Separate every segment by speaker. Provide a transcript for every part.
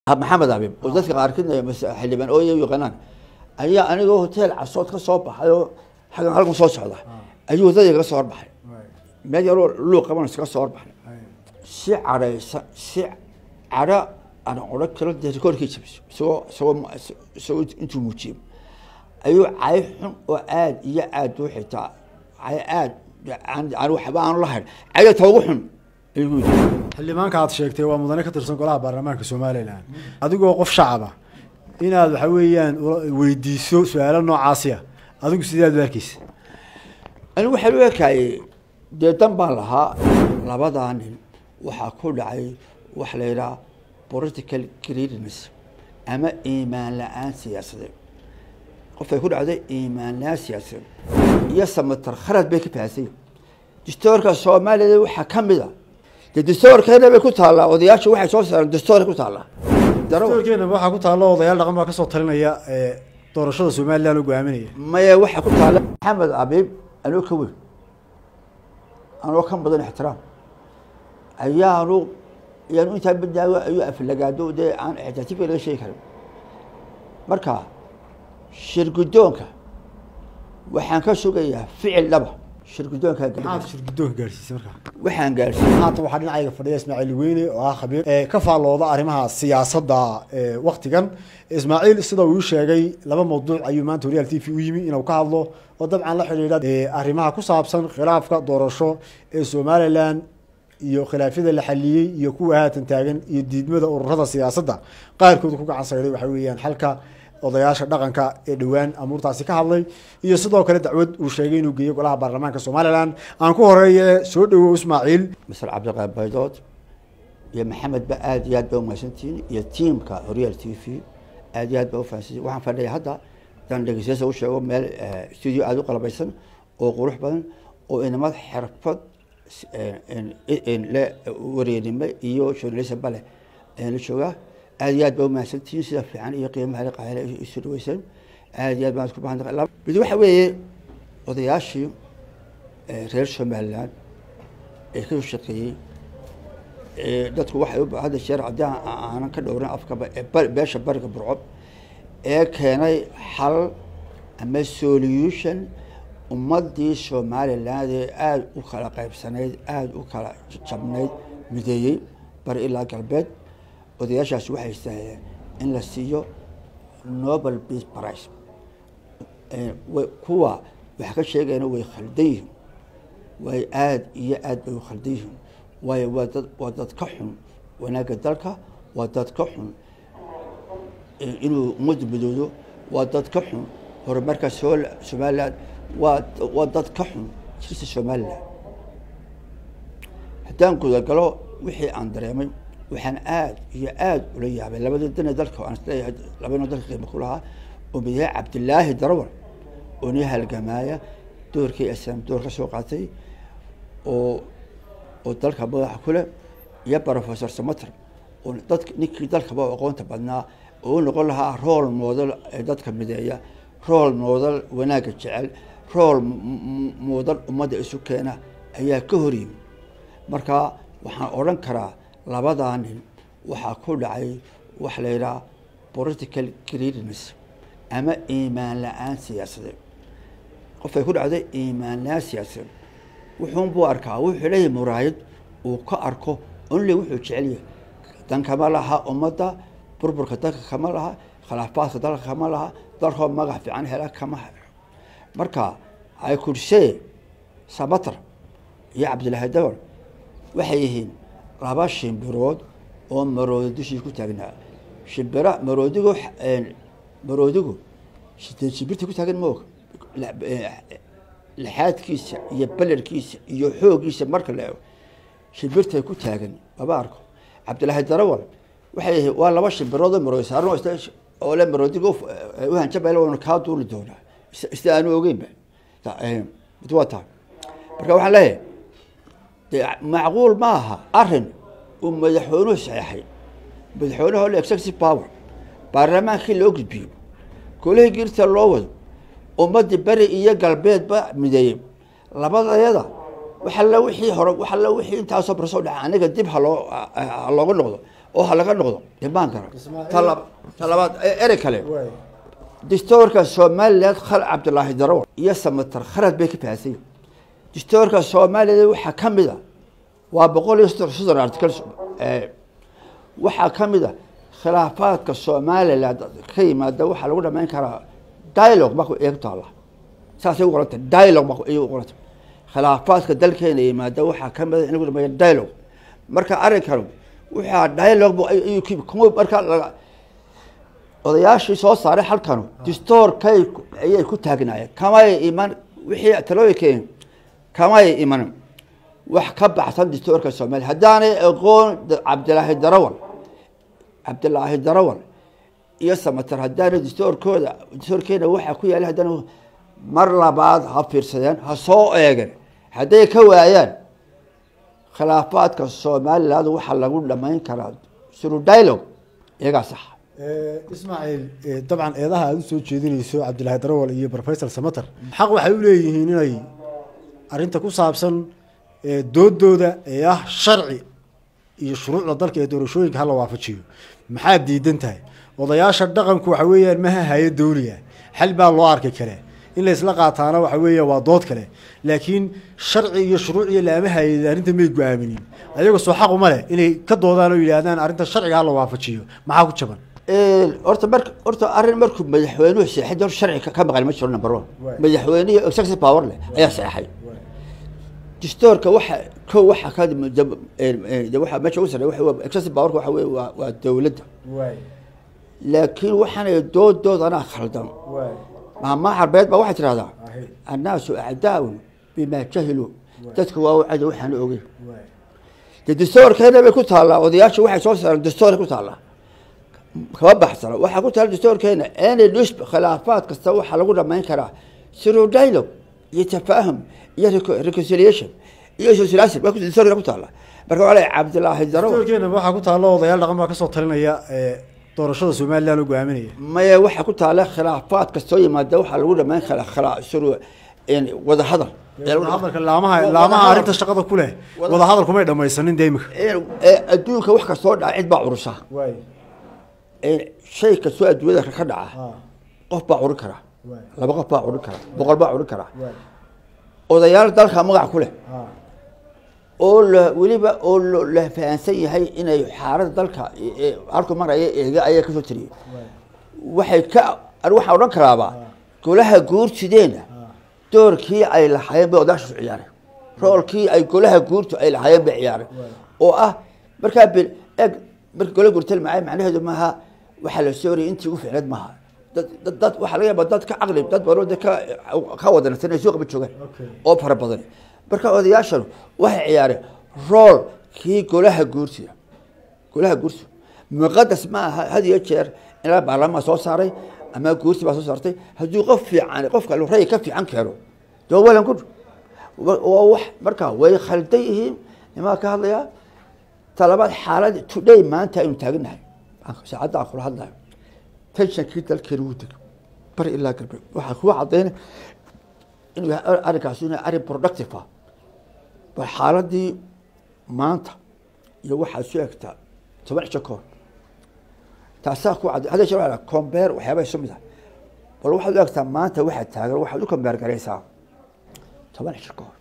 Speaker 1: maxamed abib oo dadka qaarkiid xildhibaan ooya u yaqaanaan ayaa anigoo hotel casood ka soo baxay oo xaggan halkan soo socda ayuu waddadii kaga soo horbaxay meel yaroo luuq qabanaysa ka soo horbaxay si cadhaysa si cadho aan odhan karo dee rikoorkii jabisay isagoo isagoo isagoo intuu muujiyey ayuu cay xun oo aad iyo aad u xitaa cay aad aan waxba aanu lahayn cayda ta ugu xun ayuu yidhi
Speaker 2: xildhibaanka aad sheegtay waa mudane ka tirsan golaha baarlamaanka somalilan adigoo qof shacaba inaad waxa weeyaan weydiiso su-aalo noocaasiya adigu sideed u arkeysa
Speaker 1: anigu waxaan u ekaayey dee dan baan lahaa labadaa nin waxaa ku dhacay waxa la yidhaha political greediness ama iimaan la-aan siyaasadeed qofay ku dhacday iimaan la-aan siyaasadeed iyo samatar kharad bay ka fahansay dastoorka soomaaliyada waxaa ka mid a dee dastoorkeena bay ku taallaa odayaasha waxay soo saareen dastoorka ku taallaa
Speaker 2: dastuurkeena waxaa ku taalla odayaal dhaqan baa kasoo talinaya ee doorashada somalilan oo go-aaminaya
Speaker 1: maya waxaa ku taalla maxamed abiib anoo ka weyn anoo ka mudan ixtiraam ayaanu ayaanu intaa badaago ayuu aflagaado dee aan ixtiraatiifka laga sheegi karin marka shirgudoonka waxaan ka sugayaa ficil dhaba shirgudoonka
Speaker 2: maxaad shirgudoonka gaadhsiisay markaa
Speaker 1: waxaan gaarsiiyey
Speaker 2: haatan waxaa dhinacayga fadhiya ismaaciil weyne oo ah khabiir ee ka faallooda arrimaha siyaasadda ee waktigan ismaaciil sida uu sheegay laba mawduuc ayuu maanta horyaal t v u yimi inuu ka hadlo oo dabcan la xidhiidha arrimaha ku saabsan khilaafka doorasho ee somalilan iyo khilaafyada la xaliyey iyo kuwa haatan taagan iyo diidmada ururada siyaasadda qaarkood ku gacan sayday waxa weeyaan xalka odayaasha dhaqanka ee dhowaan amuurtaasi ka hadlay iyo sidoo kale dacwad uu sheegay inuu geeyo golaha baarlamaanka somalilan aan ku horeeye soo dhowow ismaaciil
Speaker 1: masar cabdiqaab baydood iyo maxamed ba aad iyo aad ba umahadsantihiin iyo tiamka horyaal t v aad iyo aad ba ufahansantihin waxaan fadhiya hadda dan dhegeystayaasha u sheego meel studio aada u qalabaysan oo qurux badan oo inamad xirfad le wareernimo iyo journalism ba leh ayaan la joogaa aad iyo aad ba umahadsantihiin sida fiican iyo qiimaha qaale isu dhaweyseen aad iyo aad baan isku bahan mid waxa weeye odayaashii reer somaliland ee ka shaqeeyey dadku waxay u hadda jeer haddii aanan ka dhowrin afkaba ee beesha bariga burco ee keenay xal ama solution ummadii somaliland ee aada u kala qaybsanayd aada u kala jabnayd mideeyey bari ilaa galbeed odayaashaasi waxay istaaheen in la siiyo nobel peace price kuwa wax ka sheegayna way khaldan yihiin way aada iyo aad bay u khaldan yihiin waayo waa dad waa dad ka xun wanaagga dalka waa dad ka xun inuu ummadda midoodo waa dad ka xun horumarka so somaliland waa waa dad ka xun jirta somaliland haddaan gudagalo wixii aan dareemay waxaan aada iyo aada ula yaabay labadii dane dalka aan isleeyahay labana dalka qiimo ku lahaa oo madaxweyne cabdilaahi darawal oo ni halgamaaya doorkii islam door ka soo qaatay oo oo dalka madaxa kule iyo professor samater oo dadk ninkii dalkaba aqoonta badnaa oo u noqon lahaa rool moodal ee dadka mideeya rool moodal wanaagga jecel rool moodal ummadda isu keena ayaa ka hor yimi marka waxaan odhan karaa labadaa nin waxaa ku dhacay waxa la yidhaha political greediness ama iimaan la-aan siyaasadeed qofay ku dhacday iimaan la-aan siyaasadeed wuxuun buu arkaa wuxuu leeyahay muraayad uu ka arko only wuxuu jecel yahay dan kama laha ummadda burburka dalka kama laha khilaafaadka dalka kama laha dalkoo magac fiican hela kama helo marka ay kursee samater iyo cabdilaahi dawar waxay yihiin laba shimbirood oo maroodi dushii ku taagnaa shimbira maroodigu maroodigu sideed shimbirta ku taagan ma og lixaadkiisa iyo belerkiisa iyo xoogiisa marka la ego shimbirtay ku taagan laba arko cabdilaahi darawal waxay yihiin waa laba shimbirood oo maroodi saaran oo le maroodiga uhanjabal waanu kaa duuli doonaa sida aanu ogeynba mid waa tahay marka waxaan leeyahay de macquul ma aha arin uu madaxweynuhu saxeexay madaxweynaha le executive power baarlamaankii loo gudbiyo golihii girta loo wado ummadii beri iyo galbeedba mideeyey labadayada waxalla wixii hore waxalla wixii intaasoo barsoo dhaca aniga dib haloo halooga noqdo oo ha laga noqdo dhimaan kara
Speaker 2: Ismaaciil-
Speaker 1: Tala- talabaad e- erey kale
Speaker 2: waay
Speaker 1: dastuurka somaliland khal cabdilaahi darawal iyo samatar khalad bay ka fahansan yihin dastuurka somaliland waxaa ka mid a waa boqol iyo soddon soddon article eh, waxaa ka mid a khilaafaadka somaliland ka yimaada waxaa lagu dhamayn karaa dialogue marku eeg taala saasay u qoranta dialogue marku ayay u qoranta khilaafaadka dalkeena yimaada waxaa ka mid a in lagu dhameeyo dialogue marka arrinkan waxaa dialogue bu ayuu ku kuma marka laga odayaashii soo saaray halkanu distoorkay ayay ku taagnaayeen kamay iman wixii talooyinkeen kamay iman wax ka baxsan distoorka soomaaliya haddaanay aqoon da- cabdilaahi darawal cabdilaahi darawal iyo samatar haddaanay distoorkooda distoorkeena waxaa ku yaala haddana mar labaad ha fiirsadeen ha soo eegeen hadday ka waayaan khilaafaadka somaliland waxaa lagu dhamayn karaa suru dialogue iyagaa saxa
Speaker 2: ismaaciil eh, dabcan eedaha aad usoo jeedinayso cabdilaahi darawal iyo professor samater xaq waxay u leeyihiin inay arrinta ku saabsan eh, doodooda ee ah sharci iyo shuruucda dalka ee doorashooyinka hala waafajiyo maxaad diidan tahay odayaasha dhaqanku waxa weeyaan maha hayo dawliya xal baa loo arki kale in la isla qaataana waxa weeya waa dood kale laakiin sharci iyo shuruuc iyo laama hayay arrinta may go-aaminin ayaga soo xaq uma leh inay ka doodaan oo yidhaahdaan arrinta sharciga hala waafajiyo maxaa ku jaban
Speaker 1: horta mar horta arrin markuu madaxweynuhu seexay dor sharci ka- ka maqan ma jiro number one
Speaker 2: Waay.
Speaker 1: madaxweynihi executive power leh ayaa seexay dastuurka waxa ko waxa ka dab- eh, eh, de waxa meesha ugu sarreeya waxa waa- executive powerka waxa weye waa waa dowladda
Speaker 2: waay
Speaker 1: laakiin waxaanay doodoodanaa khaldan
Speaker 2: waay
Speaker 1: maamaa carbeed baa waxay tidhahdaa
Speaker 2: Ahe.
Speaker 1: annaasu acdaa'un bimaa jahiluu dadka waa u cadow waxaan ogey
Speaker 2: waay
Speaker 1: dee dastuurkeena bay ku taallaa odayaasha waxay soo saareen dastuuray ku taallaa kama baxsana waxaa ku taalla dastuurkeena any nisb khilaafaad kasta waxaa lagu dhamayn karaa through dialogue iyo tafaahum iyo reco- reconciliation iyo socialism waa ku- dastuurkeena ku taalla marka waxaa leeyahay cabdilaahi darawal
Speaker 2: dastuurkeena waxaa ku taalla odayaal dhaqan baa kasoo talinaya ee doorashada somaliland oo go-aaminaya
Speaker 1: maya waxaa ku taalla khilaafaad kastoo yimaada waxaa lagu dhamayn karaa khilaa through in wada hadal
Speaker 2: hadalka laamaha laamaha arrinta shaqada ku leh
Speaker 1: Wada-
Speaker 2: wada hadal kumay dhamaysanin dee imika
Speaker 1: In- ee adduunka wax kastoo dhaca cid baa curusa
Speaker 2: waay
Speaker 1: ee shay kastoo adduunyada ka dhaca qof baa curin karaa
Speaker 2: Waay.
Speaker 1: laba qof baa curin karaa boqol baa curin karaa
Speaker 2: waay
Speaker 1: odayaal dalka magac ku leh oo la weliba oo lo- la fahansan yahay inay xaaladda dalka ee- ee halku maraya eega ayaa kasoo tiriyay waxay ka ani waxaan odhan karaaba golaha guurtideena doorkii ay lahaayeen bay odayaashaas ciyaareen roolkii ay golaha guurtu ay lahaayeen bay ciyaareen oo ah markaa bil eg marka gola guurtal macay macnaheedu maaha waxaa la soo wariyay intii ugu ficneed maaha dad dad dad waxaa laga yaabaa dad ka caqli dad badan dad ka ka wadansan ay suuqa ba joogaan
Speaker 2: Okay.
Speaker 1: oo fara badan marka odayaashanu waxay ciyaareen rool kii golaha guurtida golaha guurtu muqadas ma aha had iyo jeer ilaa baarlamaan soo saaray ama guurti baa soo saartay hadduu qof fiican qofka ray ka fiican keeno dee waa walan gud waa wax marka way khaldan yihiin nimaa ka hadlayaa talabaad xaalad today maanta aynu taaganahay saacadda aan kula hadlayo tensionkii dalkeena wuu degay bari ilaa galbeed waxaa kuwa cadayna inuu yahay arrinkaasi inuu yahay arrin productive ah bal xaaladii maanta iyo waxaad su egtaa toban cisho kahor taasaa ku cad hadda shee combeer waxyaaba isu mid ah bal waxaad u egtaa maanta waxaad taagan waxaad u combeer garaysaa toban cisho kahor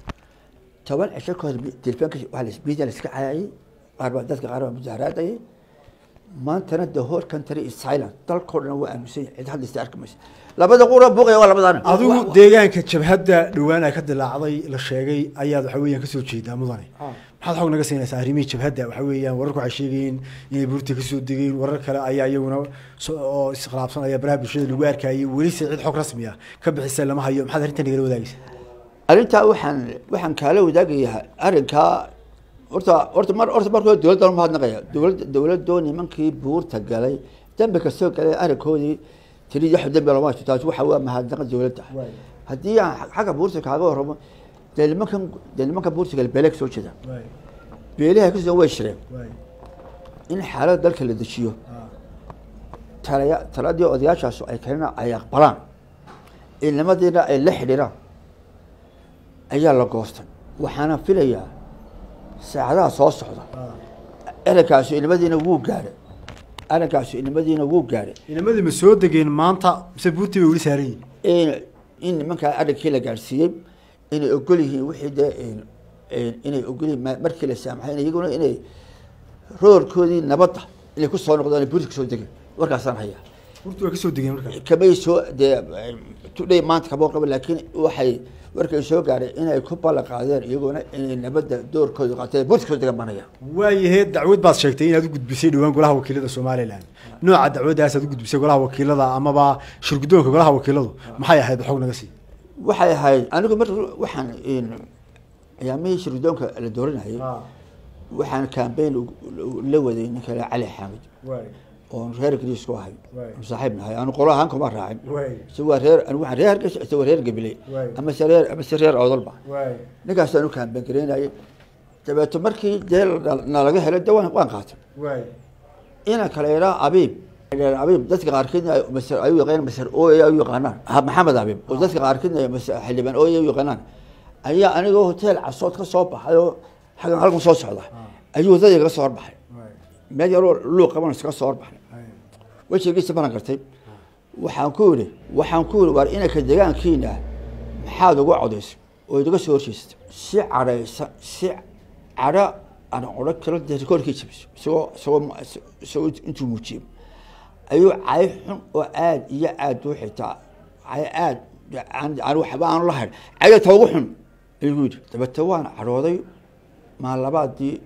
Speaker 1: toban cisho kahor telefoonka waa lasbiida laiska cayaayay qaar baa dadka qaar baa mudaaraadayay maantana the whole country is silent dalkoo dhan waa aaminsan yahay cid hadlaysa arki maysa labada qura buuqaya waa labadaana
Speaker 2: adigu deegaanka jabhadda dhowaan ay ka dilaacday la sheegay ayaad waxa weeyaan kasoo jeedaa mudane maxaad xog naga siinaysaa arrimihii jabhadda waxa weeyaan wararku waxay sheegayeen inay buurta kasoo degeen warar kale ayaa iyaguna so- oo iskhilaafsanaya baraha bulshada lagu arkayay welise cid xog rasmi ah ka bixisa lama hayo maxaad arrintan nagala wadaagaysaa
Speaker 1: arrintaa waxaan waxaan kaala wadaagayaa arrinkaa horta horta mar horta marka hore dowladda lama hadnaqaya dowladda dowladoo nimankii buurta galay dambi kastoo galay arrinkoodii tiri wax dambi lama haysto taas waxa waa mahadnaqa dowladda
Speaker 2: Waay.
Speaker 1: haddii aan xagga buurta kaaga warramo dee nimankan dee nimanka buurta gale beele kasoo jeeda beelaha kasoo way shireen in xaaladda dalka la dejiyo talaya taladii odayaashaas ay keenaan ay aqbalaan ilnimadiina ay la xidhiiraan ayaa la goostay waxaana filayaa saacadaha soo socda arrinkaasi inamadiina wuu gaadhay arrinkaasi inamadiina wuu gaadhay
Speaker 2: inamadii ma soo degeen maanta mise buurtii bay weli saaran yihin
Speaker 1: in in nimankaa arrinkii la gaadhsiiyey inay ogol yihiin wixii dee inay ogol yihiin ma- markii la saamaxay iyaguna inay roorkoodii nabadda inay ku soo noqdaan buurti kasoo degeen warkaasaan hayaa
Speaker 2: buurtii waa ka soo degeen markaa
Speaker 1: kamay soo dee tudhay maanta kama qaba laakiin waxay warkay soo gaadhay inay ku ballan qaadeen iyaguna inay nabadda doorkooda qaateen buurti kasoo degan banaya
Speaker 2: waayahe dacwad baad sheegtay inaad u gudbisay dhowaan golaha wakiilada somalilan nooca dacwadaasaad u gudbisay golaha wakiilada amaba shirgudoonka golaha wakiiladu maxay ahayd xog naga sii
Speaker 1: waxay ahayd anigu mar waxaan ayaamihii shirgudoonka la dooranayay waxaan cambaign la waday ninka la cali xaamid oon reer griis ku ahay
Speaker 2: Waay.
Speaker 1: oon saaxiib nahay anu qolo ahaan kuma raacin
Speaker 2: Waay.
Speaker 1: isagoo reer anigu waxaan reer hargeysa isagoo reer gabiley
Speaker 2: Waay.
Speaker 1: ama se reer ama se reer odolba ninkaasaan u cambaign garaynayay dabeeto markii dee na- nalaga helay de waan waan qaatay ina kale idhaa abiib abiib dadka qaarkiidna ay masar ay u yaqaanaan masar ooy ay u yaqaanaan ah, maxamed abiib oo dadka qaarkiidna ay masar xildhibaan ooy ay u yaqaanaan ayaa anigoo hotel casood ka soo baxay oo xaggan halkan soo socda ayuu wadadii kaga soo horbaxay meel yaroo luuq qaban iskaga soo horbaxay wejigiisa baran gartay waxaan ku yidhi waxaan ku yidhi waar inanka deegaankiina maxaad ugu codaysay oo idaga soo horjeestay si cadhaysa si cadho aan odhan karo dee rikoorkii jabiso isagoo isagoo isagoo intuu muujiyey ayuu cay xun oo aad iyo aad u xitaa cay aad aan aan waxba aanu lahayn cayda ta ugu xun ayuu yidhi dabeete waan cadhooday maalabaadii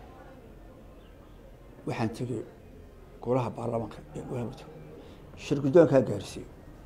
Speaker 1: waxaan tegey golaha baarlamaanka ee golaha mudug shir guddoonkaa gaarsiiyey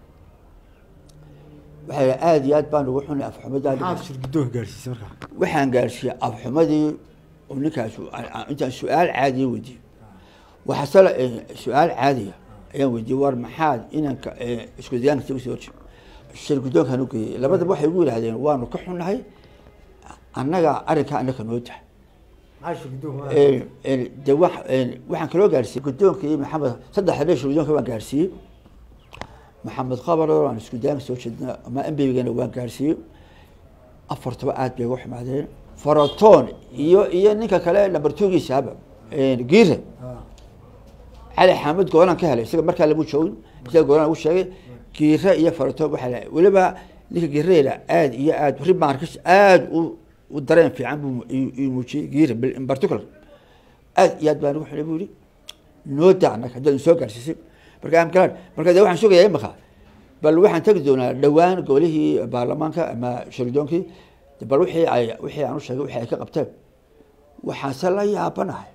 Speaker 1: waxay yidhi aad iyo aad baan ugu xunay afxumadaa
Speaker 2: maxaad shirgudoonka gaarsiisay markaa
Speaker 1: waxaan gaarsiiyey afxumadii oo ninkaas intaan su-aal caadiya weydiiyey waxaasela su-aal caadiya ayaan weydiiyey war maxaad inanka eh, isku deegaanka isaga soo horjeed shir guddoonkaan u geeyey labadaba waxay ugu yidhahdeen waanu ka xunnahay annaga arrinkaa annaka noo tahay
Speaker 2: maxaa shirgudoonka
Speaker 1: Eh, eh, de wax- eh, waxaan kaloo gaarsiiyey guddoonka iyo maxamed saddex habeen shir guddoonka waan gaarsiiyey maxamed qabar oo aan isku daanka soo jeedna ama embigana waan gaarsiiyey afartaba aad bay uga xumaadeen faratoon iyo iyo ninka kale number two-giisaba giire cali xaamid goolaan ka helay isaga markaa lamu joogin isaga goolaan ugu sheegay giire iyo faratoon waxaa la weliba ninka giireyla aad iyo aad rimarkis aad u u dareen fiican buu i- i muujiyey giire bil- in particular aad iyo aad baan ugu xunay buu yihi noo da annaga haddaad soo gaarsiisay marka amkalaan marka de waxaan sugayaa imaka bal waxaan tegi doonaa dhowaan golihii baarlamaanka ama shirdoonkii bal wixii ay wixii aan u sheegay wixii ay ka qabteen waxaase la yaabanahay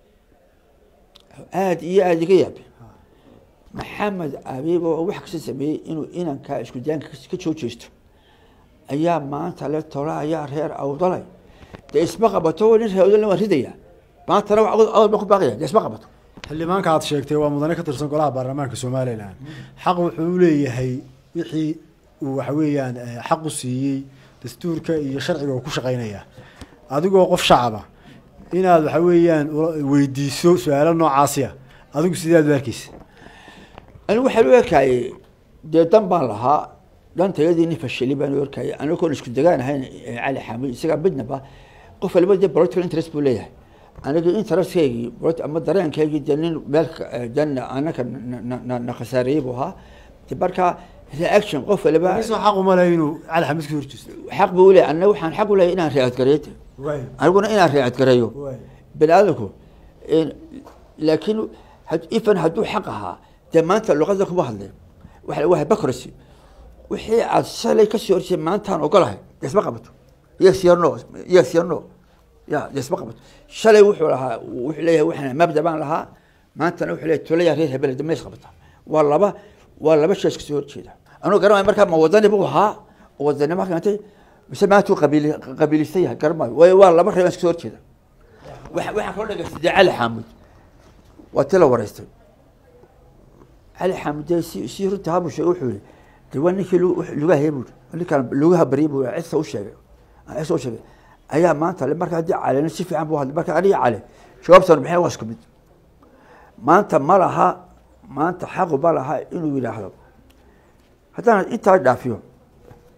Speaker 1: aad iyo aad iga yaabe maxamed abiib oo wax kasta sameeyey inuu inankaa isku daanka ka- ka soo jeesto ayaa maanta le tola ayaa reer awdalay dee isma qabato nin reer awdalna waan ridaya maantana wax awdal baan ku baaqaya dee isma qabato
Speaker 2: xildhibaanka aad sheegtay waa mudane ka tirsan golaha baarlamaanka somalilan xaq wuxuu u leeyahay wixii uu waxa weeyaan eh, xaq u siiyey dastuurka iyo sharciga uu ku shaqeynaya adigoo qof shacaba inaad waxa weeyaan ula- weydiiso su-aalo noocaasiya adigu sideed u arkeysa
Speaker 1: anigu waxaan u arkayey dee dan baan lahaa dhantayadii nin fashili baan u arkayay anigoon isku degaan ahayn eh, cali xaamid isagaa midnaba qof waliba dee political interest buu leeyahay aniga interestkaygii polit- ama dareenkaygii dee nin meel ka- eh, dan anaka na- na- na- na khasaareeyey buu ahaa de marka reaction qof waliba
Speaker 2: isoo xaq uma leh inuu cali xamiid ka horjeesto
Speaker 1: xaq buu leeyahay aniga waxaan xaq u leeyahay inaan reacadgareeyo aniguna inaan reacadgareeyo bani aadamku in- laakiin had- ifan hadduu xaq ahaa dee maanta luqada kuma hadleen waxa waa hypocrisy wixii aad shalay kasoo horjeed maantaan ogolahay dee isma qabato yes or no yes or no ya dee isma qabato shalay wuxuu lahaa wuxuu leeyahay waxaan mabda baan lahaa maantana wuxuu leeyahay tolaya reer hebel dee ma is qabata waa laba waa laba shay iskasoo horjeeda anuu garanaya markaa ma wadani buu ahaa oo wadanimo keentay mise maantuu qabiili qabiilista yahay garamayo waayo waa laba reer iskasoo horjeeda waxa- waxaan kaloo dhegaystay dee cali xaamud waa ti la wareystay cali xaamud dee si si runta habuu sheegay wuxuu yihi de waa ninkii lu- wux- lugaha buu ninkaan lugaha baryay buu cisa u sheegay cisa u sheegay ayaa maanta le marka haddii calina si fiican buu hadlay marka aniga cali jawaabtan maxay waa isku mid maanta ma laha maanta xaqu ma laha inuu yidhaahdo haddaan intaa dhaafiyo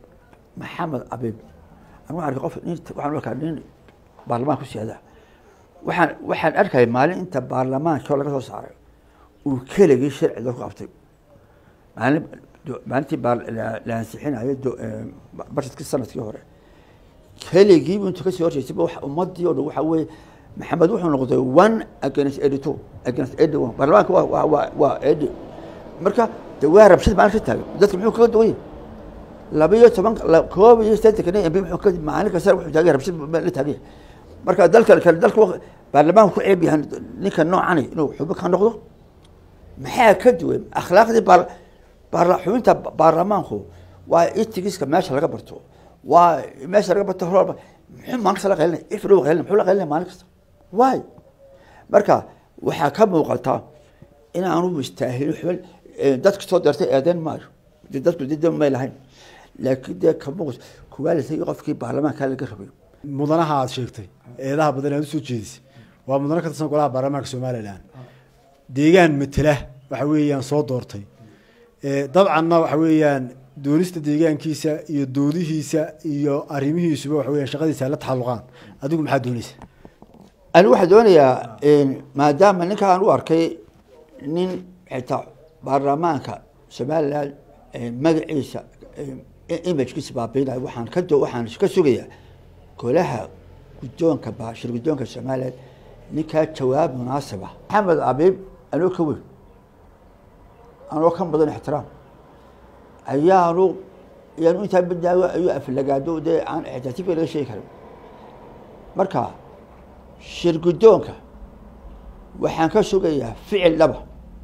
Speaker 1: maxamed abiib anigu waxaan arkay qof nin waxaan u arkaa nin baarlamaan ku siyaada waxaan waxaan arkaya maalin inta baarlamaanka laga soo saaray uu keligii sharci dalku qabtay maalin maalintii baa la ansixinayo barshadkii sanadkii hore keligiibu intuu kasii horjeysayba wax ummadii o dhan waxa weeye maxamed wuxuu noqday one against eighty two against eighty one baarlamaanka waa waa waa waa eighty marka de waa rabshad maalin ka taagan dadka muxuu kaga duwan yahay laba iyo toban koob iyo siddeetanka nin mb muxuu ka maalin kasta wuxuu taagan rabshad la taagan yahay marka dalka kale dalka baarlamaanku ku ceeb yahay ninka noocani inuu xubin ka noqdo maxaa ka duwan akhlaaqdii baar baar xubinta baarlamaanku waa itigiska meesha laga barto waa meesha laga barto hor muxuu maalin kasta la qaylinaya ifri u qaylinaya muxuu la qaylinaya maalin kasta waay marka waxaa ka muuqata in aanu istaahilin xubin dadka soo deertay eedeyn maayo dee dadku dida may lahayn laakiin dee ka muuqat kuwaalisa qofkii baarlamaanka laga rabay
Speaker 2: mudanaha aad sheegtay eedaha badan aad usoo jeedisay waa mudano ka tirsan golaha baarlamaanka somalilan deegaan matela waxa weeyaan soo doortay dabcanna waxa weeyaan doonista deegaankiisa iyo doodihiisa iyo arrimihiisuba waxa weyan shaqadiisa ay la taxalluqaan adigu maxaa doonaysa
Speaker 1: anigu waxaa doonayaa maadaama ninkaan u arkay nin xitaa baarlamaanka somalilan magaciisa imagkiisa baabiinayo waxaan ka waxaan ka sugayaa golaha guddoonka shir guddoonka somalilan ninkaa jawaab munaasib ah maxamed abiib anoo ka weyn anoo ka mudan ixtiraam ayaanu ayaanu intaa badaago ayuu aflagaado dee aan ixtaatifka laga sheegi karin marka shir guddoonka waxaan ka sugayaa ficil dhaba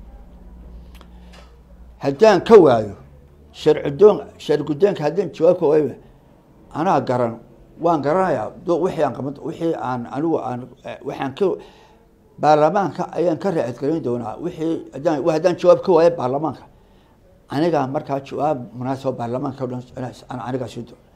Speaker 1: haddaan ka waayo shar guddoon shar guddoonka haddaan jawaab ka waayo anaa garan waan garanayaa wixii aan qaban wixii aan anigu aan waxaan ka baarlamaanka ayaan ka raacadgelin doonaa wixii haddaan haddaan jawaab ka waayo baarlamaanka anigaa markaa jawaab munaasaba baarlamaanka o dhan anigaa sii doona